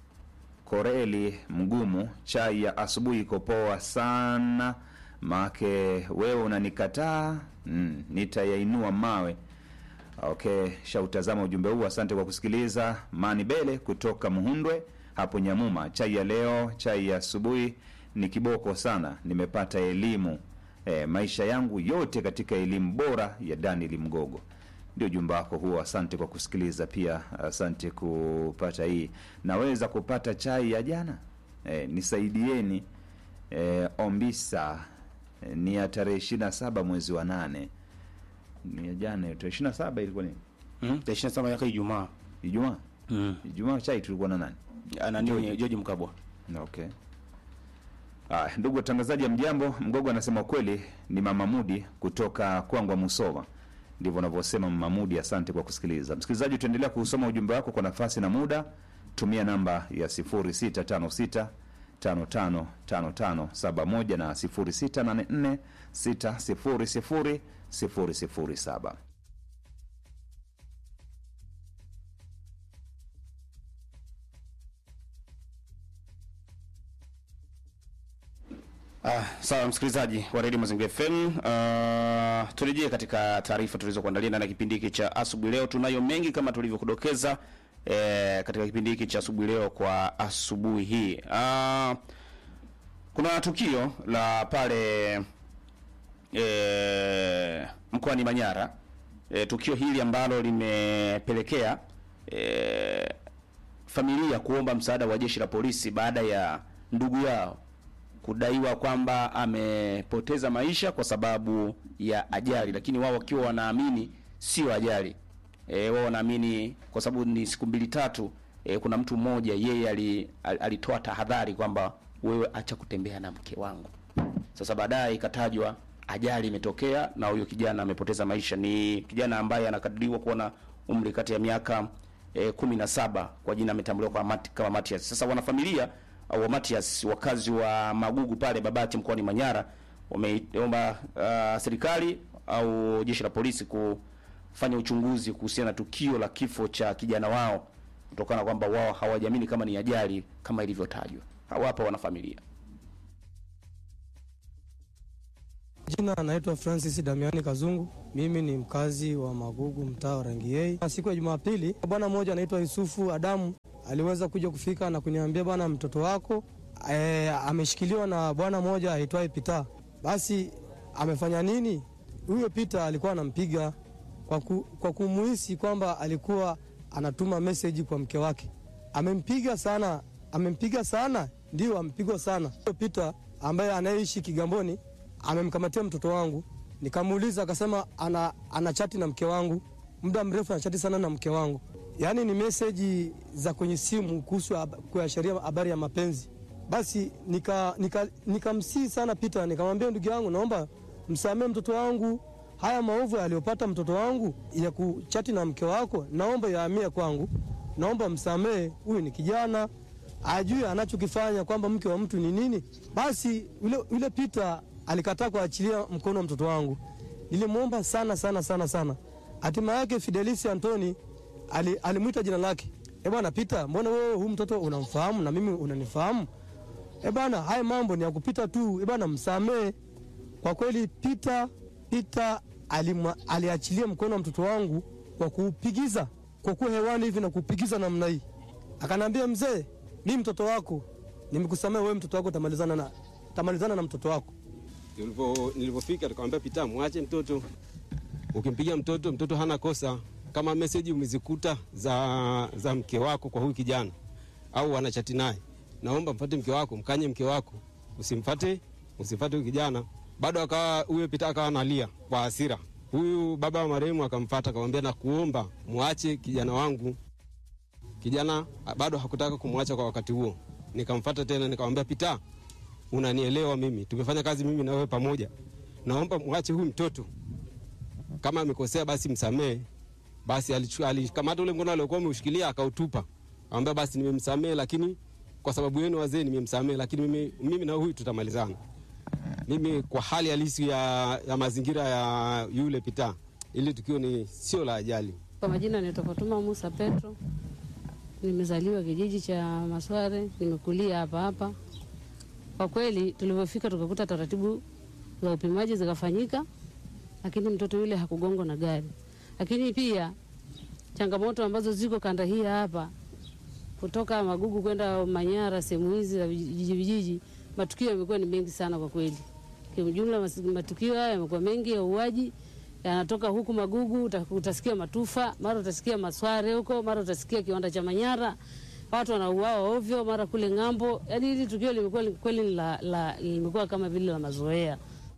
Koreli Mgumu, chai ya asubuhi iko poa sana, maake wewe unanikataa mm, nitayainua mawe. Okay, shautazama ujumbe huu, asante kwa kusikiliza. Mani Bele kutoka Muhundwe hapo Nyamuma, chai ya leo, chai ya asubuhi ni kiboko sana, nimepata elimu e, maisha yangu yote katika elimu bora ya Daniel Mgogo. Ndio ujumbe wako huo, asante kwa kusikiliza pia, asante kupata hii. Naweza kupata chai ya jana e, nisaidieni e, Ombisa e, ni ya tarehe ishirini na saba mwezi wa nane ni ya jana hiyo, tarehe ishirini na saba ilikuwa ni Mm, tarehe ishirini na saba yake Ijumaa. Ijumaa. Mm. Ijumaa chai tulikuwa na nani? Ana nini George Mkabwa. Okay. Aya, ndugu watangazaji, ya mjambo. Mgogo anasema kweli ni Mama Mudi kutoka Kwangwa Musoma, ndivyo anavyosema Mama Mudi. Asante kwa kusikiliza. Msikilizaji, utaendelea kusoma ujumbe wako kwa nafasi na muda. Tumia namba ya 0656 555571 na 0684 600 007. Ah, sawa msikilizaji wa Radio Mazingira FM. Uh, turejee katika taarifa tulizokuandalia ndani ya kipindi hiki cha asubuhi leo. Tunayo mengi kama tulivyokudokeza eh, katika kipindi hiki cha asubuhi leo kwa asubuhi hii. Uh, kuna tukio la pale eh, mkoani Manyara. Eh, tukio hili ambalo limepelekea eh, familia kuomba msaada wa jeshi la polisi baada ya ndugu yao kudaiwa kwamba amepoteza maisha kwa sababu ya ajali, lakini wao wakiwa wanaamini sio ajali. E, wao wanaamini kwa sababu ni siku mbili tatu, e, kuna mtu mmoja yeye ali, al- alitoa tahadhari kwamba wewe acha kutembea na mke wangu. Sasa baadaye ikatajwa ajali imetokea na huyo kijana amepoteza maisha. Ni kijana ambaye anakadiriwa kuwa na umri kati ya miaka e, kumi na saba kwa jina ametambuliwa kwa Mati, kama Matias. Sasa wanafamilia au wa Matias wakazi wa Magugu pale Babati mkoani Manyara wameomba uh, serikali au jeshi la polisi kufanya uchunguzi kuhusiana na tukio la kifo cha kijana wao kutokana na kwamba wao hawajamini kama ni ajali kama ilivyotajwa. hawapa wanafamilia. Jina anaitwa Francis Damiani Kazungu. Mimi ni mkazi wa Magugu, mtaa wa Rangiei. Siku ya Jumapili, bwana mmoja anaitwa Yusufu Adamu aliweza kuja kufika na kuniambia, bwana, mtoto wako e, ameshikiliwa na bwana mmoja aitwaye Pita. Basi amefanya nini? Huyo Pita alikuwa anampiga kwa, ku, kwa kumuhisi kwamba alikuwa anatuma meseji kwa mke wake. Amempiga sana, amempiga sana, ndio amepigwa sana. Huyo Pita ambaye anayeishi Kigamboni amemkamatia mtoto wangu, nikamuuliza akasema ana, ana chati na mke wangu muda mrefu, anachati sana na mke wangu, yaani ni meseji za kwenye simu kuhusu kuashiria habari ya mapenzi. Basi nikamsii nika, nika sana Pita, nikamwambia ndugu yangu, naomba msamee mtoto wangu, haya maovu aliyopata mtoto wangu ya kuchati na mke wako, naomba yaamie kwangu, naomba msamee. Huyu ni kijana ajue anachokifanya kwamba mke wa mtu ni nini. Basi yule, yule Pita alikataa kuachilia mkono wa mtoto wangu. Nilimwomba sana sana sana sana. Hatima yake Fidelisi Antoni ali, alimwita jina lake. Eh bwana Pita, mbona wewe huyu mtoto unamfahamu na mimi unanifahamu? Eh bwana, haya mambo ni ya kupita tu. Eh bwana, msamee. Kwa kweli Pita Pita alimwa, aliachilia mkono wa mtoto wangu kwa kuupigiza kwa kuwa hewani hivi na kuupigiza namna hii. Akanambia, mzee, mimi mtoto wako nimekusamea wewe, mtoto wako tamalizana na tamalizana na mtoto wako. Nilipofika tukamwambia Pita, mwache mtoto, ukimpiga mtoto, mtoto hana kosa. Kama meseji umezikuta za, za mke wako kwa huyu kijana au wanachati naye, naomba mfate mke wako, mkanye mke wako, usimfate usimfate huyu kijana. Bado akawa huyo Pita akawa analia kwa hasira. Huyu baba wa marehemu akamfata akamwambia, nakuomba mwache kijana wangu. Kijana bado hakutaka kumwacha kwa wakati huo. Nikamfata tena nikamwambia, Pita, unanielewa mimi, tumefanya kazi mimi na wewe pamoja, naomba mwache huyu mtoto, kama amekosea basi msamee. Basi alikamata ule mkono aliokuwa ameushikilia akautupa, akamwambia basi nimemsamee, lakini kwa sababu yenu wazee nimemsamee, lakini mimi, mimi na huyu tutamalizana. Mimi kwa hali halisi ya, ya mazingira ya yule Pita, ili tukio ni sio la ajali. Kwa majina naitwa Fatuma Musa Petro, nimezaliwa kijiji cha Masware, nimekulia hapa hapa. Kwa kweli tulivyofika tukakuta taratibu za upimaji zikafanyika, lakini mtoto yule hakugongwa na gari. Lakini pia changamoto ambazo ziko kanda hii hapa, kutoka Magugu kwenda Manyara, sehemu hizi za vijiji vijiji, matukio yamekuwa ni mengi sana kwa kweli. Kiujumla, matukio haya yamekuwa mengi ya uuaji yanatoka huku Magugu, utasikia Matufa, mara utasikia Masware huko, mara utasikia kiwanda cha Manyara watu wanauawa ovyo, mara kule ng'ambo. Yani hili tukio limekuwa kweli la, la, limekuwa kama vile la mazoea.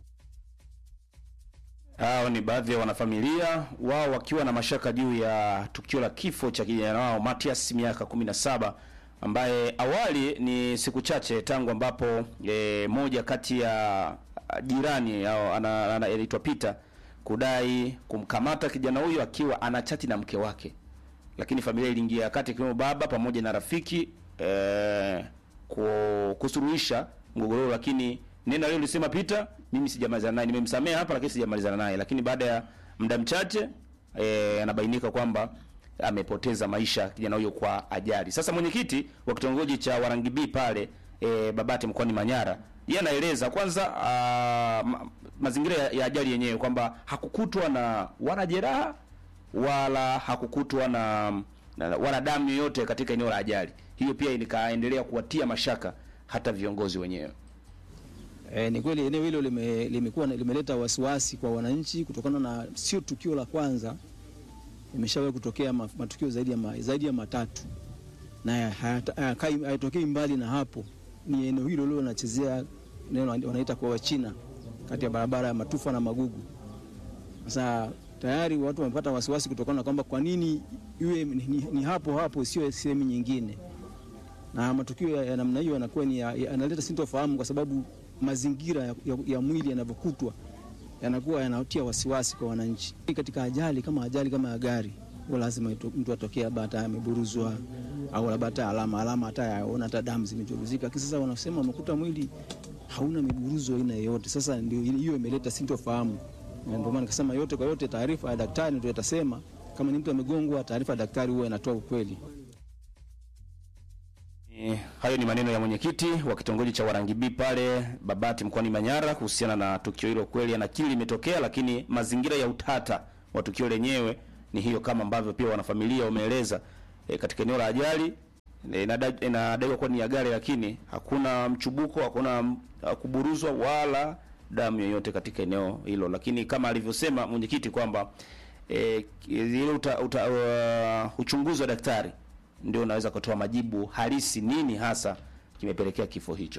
Hao ni baadhi ya wanafamilia wao wakiwa na mashaka juu ya tukio la kifo cha kijana wao Matias miaka 17 ambaye awali ni siku chache tangu ambapo e, moja kati ya jirani au anaitwa Peter kudai kumkamata kijana huyo akiwa anachati na mke wake lakini familia iliingia kati ikiwemo baba pamoja na rafiki eh, kusuluhisha mgogoro, lakini neno leo lisema Peter, mimi sijamalizana naye, nimemsamea hapa, lakini sijamalizana naye. Lakini baada ya muda mchache eh, anabainika kwamba amepoteza maisha kijana huyo kwa ajali. Sasa mwenyekiti wa kitongoji cha Warangibi pale eh, Babati mkoani Manyara, yeye anaeleza kwanza uh, ma, mazingira ya, ya ajali yenyewe kwamba hakukutwa na wala jeraha wala hakukutwa na, na wala damu yoyote katika eneo la ajali hiyo. Pia nikaendelea kuwatia mashaka hata viongozi wenyewe. E, ni kweli eneo hilo lime, limekuwa limeleta wasiwasi kwa wananchi kutokana na sio tukio la kwanza, imeshawahi kutokea matukio zaidi ya, ma, zaidi ya matatu na hayatokei mbali na hapo. Ni eneo hilo lilo linachezea eneo wanaita kwa Wachina kati ya barabara ya Matufa na Magugu. Sasa tayari watu wamepata wasiwasi kutokana na kwamba kwa nini iwe ni, ni, ni hapo hapo sio sehemu nyingine, na matukio ya, ya namna hiyo yanakuwa ni yanaleta sintofahamu kwa sababu mazingira ya, ya, ya mwili yanavyokutwa yanakuwa yanatia wasiwasi kwa wananchi. Katika ajali kama ajali kama ya gari, huwa lazima mtu atokea labda hata ameburuzwa au labda hata alama alama hata yaona hata damu zimechuruzika. Sasa wanasema wamekuta mwili hauna miburuzo aina yoyote. Sasa ndio hiyo imeleta sintofahamu ndio maana nikasema yote kwa yote, taarifa ya daktari ndio itasema kama ni mtu amegongwa. Taarifa ya daktari huwa inatoa ukweli. Eh, hayo ni maneno ya mwenyekiti wa kitongoji cha Warangibi pale Babati mkoani Manyara kuhusiana na tukio hilo. Kweli anakili limetokea, lakini mazingira ya utata wa tukio lenyewe ni hiyo, kama ambavyo pia wanafamilia wameeleza eh, katika eneo la ajali eh, inada- inadaiwa kuwa ni ya gari, lakini hakuna mchubuko, hakuna m- kuburuzwa wala damu yoyote katika eneo hilo, lakini kama alivyosema mwenyekiti kwamba eh, ile uta, uta, uh, uchunguzi wa daktari ndio unaweza kutoa majibu halisi, nini hasa kimepelekea kifo hicho.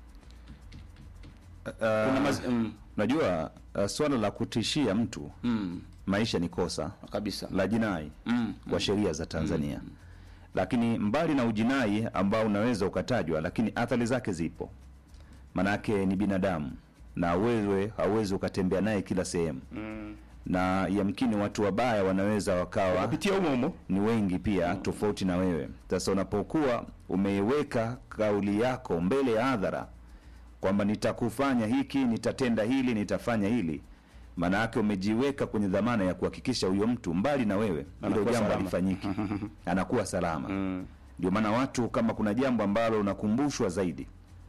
Kuna maz- mm. Najua uh, swala la kutishia mtu Mm. maisha ni kosa kabisa la jinai Mm. kwa sheria za Tanzania, lakini mbali na ujinai ambao unaweza ukatajwa, lakini athari zake zipo, manake ni binadamu na wewe hauwezi ukatembea naye kila sehemu Mm. na yamkini watu wabaya wanaweza wakawa Wanapitia humo humo. ni wengi pia tofauti na wewe. Sasa unapokuwa umeiweka kauli yako mbele ya hadhara kwamba nitakufanya hiki, nitatenda hili, nitafanya hili, maana yake umejiweka kwenye dhamana ya kuhakikisha huyo mtu mbali na wewe hilo Anakuwa jambo salama. halifanyiki, anakuwa salama. Ndio maana watu, kama kuna jambo ambalo unakumbushwa zaidi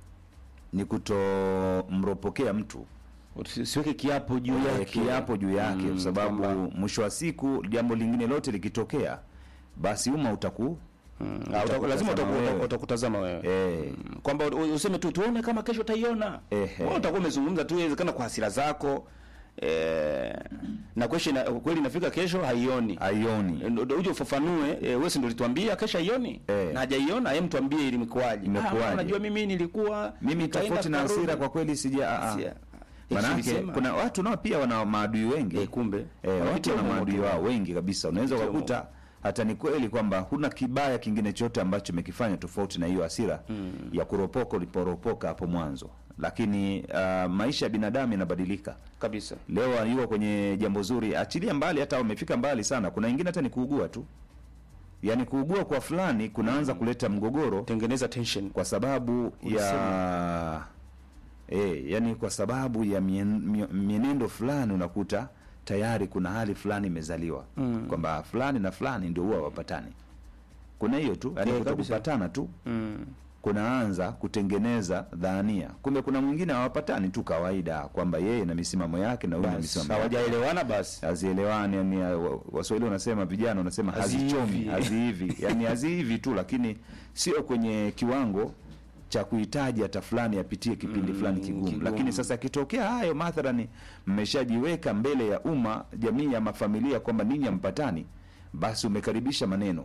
ni kutomropokea mtu siweke kiapo juu Eh, yake. kiapo juu yake Mm, kwa sababu kwamba- mwisho wa siku jambo lingine lote likitokea basi umma utaku Ah, uta- utakutazama lazima utaku- wewe. uta- utakutazama wewe Eh, kwamba u- useme tu tuone kama kesho utaiona. Ehe. Wewe utakuwa umezungumza tu, inawezekana kwa hasira zako eh, na kesho ina, kweli inafika kesho haioni haioni Eh, ndo uje ufafanue eh, wewe si ndio ulituambia kesho haioni Eh. na hajaiona, yeye mtuambie ili imekuwaje. Imekuwaje? Ah, unajua mimi nilikuwa mimi nikaenda tofauti na tukarudi. hasira kwa kweli sija a- a. Sia. Manake Nilisema. kuna watu nao pia wana maadui wengi Eh, kumbe eh, watu Wanapitia wana humo maadui tu. wao wengi kabisa. Unaweza Wanapitia ukakuta hata ni kweli kwamba huna kibaya kingine chote ambacho umekifanya tofauti na hiyo hasira ya kuropoka uliporopoka hapo mwanzo, lakini uh, maisha ya binadamu yanabadilika kabisa. Leo yuko kwenye jambo zuri, achilia mbali, hata wamefika mbali sana. Kuna wengine hata ni kuugua tu, yaani kuugua kwa fulani kunaanza kuleta mgogoro, tengeneza tension kwa sababu ya eh, yani kwa sababu ya mien, mie- mienendo fulani unakuta tayari kuna hali fulani imezaliwa Mm. kwamba fulani na fulani ndio huwa wapatani. Kuna hiyo tu, yani Eh, kutokupatana tu Mm. kunaanza kutengeneza dhania, kumbe kuna mwingine hawapatani tu kawaida, kwamba yeye na misimamo yake na huyu na Basi, misimamo yake hawajaelewana basi hazielewani. Yani wa- Waswahili wanasema, vijana wanasema Haziivi. hazichomi, hazihivi, yani hazihivi tu, lakini sio kwenye kiwango cha kuhitaji hata fulani apitie kipindi fulani kigumu. kigumu. Lakini sasa akitokea hayo mathalani, mmeshajiweka mbele ya umma, jamii ama familia kwamba ninyi hampatani, basi umekaribisha maneno.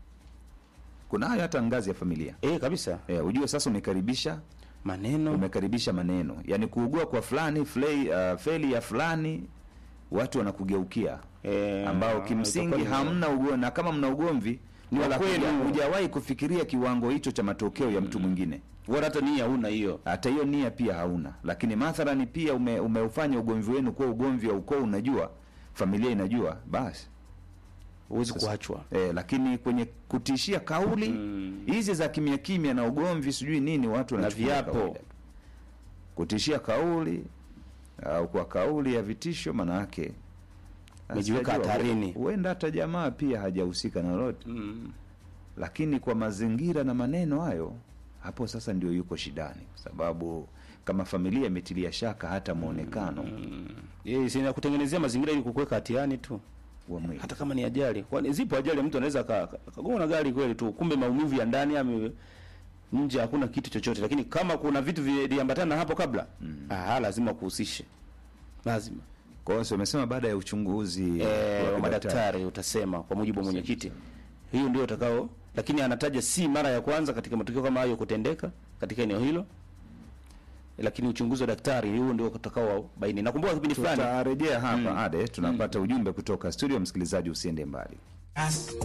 Kuna hayo hata ngazi ya familia eh, kabisa eh, ujue sasa umekaribisha maneno umekaribisha maneno, yaani kuugua kwa fulani flei, uh, feli ya fulani, watu wanakugeukia eh, ambao kimsingi itakuwa ni- hamna ugomvi, na kama mna ugomvi Ni wa wala kwenu. huja- hujawahi kufikiria kiwango hicho cha matokeo ya mtu mwingine, wala hata nia huna hiyo. hata hiyo nia pia hauna. Lakini mathalani pia ume, umeufanya ugomvi wenu kuwa ugomvi wa ukoo, unajua familia inajua, basi huwezi Sasa- kuachwa. eh, lakini kwenye kutishia kauli hizi za kimya kimya na ugomvi sijui nini, watu Na wanachukulia viapo. kawaida. kutishia kauli au kwa kauli ya vitisho, maana yake Umejiweka sijajua, hatarini. Huenda hata jamaa pia hajahusika na lolote Mm. lakini kwa mazingira na maneno hayo, hapo sasa ndio yuko shidani, kwa sababu kama familia imetilia shaka hata mwonekano Yeye si na kutengenezea mazingira ili kukuweka hatiani tu, wa mwili. hata kama ni ajali. Kwani zipo ajali mtu anaweza ka- ka- kagongwa na gari kweli tu, kumbe maumivu ya ndani ame nje hakuna kitu chochote, lakini kama kuna vitu viliambatana na hapo kabla ah, lazima kuhusishe, lazima Kwa hiyo si umesema baada ya uchunguzi eh, wa wa kidaktari. madaktari utasema kwa mujibu wa mwenyekiti, hiyo ndio utakao, lakini anataja si mara ya kwanza katika matukio kama hayo kutendeka katika eneo hilo, lakini uchunguzi wa daktari huo ndio utakao baini. Nakumbuka kipindi fulani tutarejea hapa ade tunapata ujumbe kutoka studio. Msikilizaji, usiende mbali.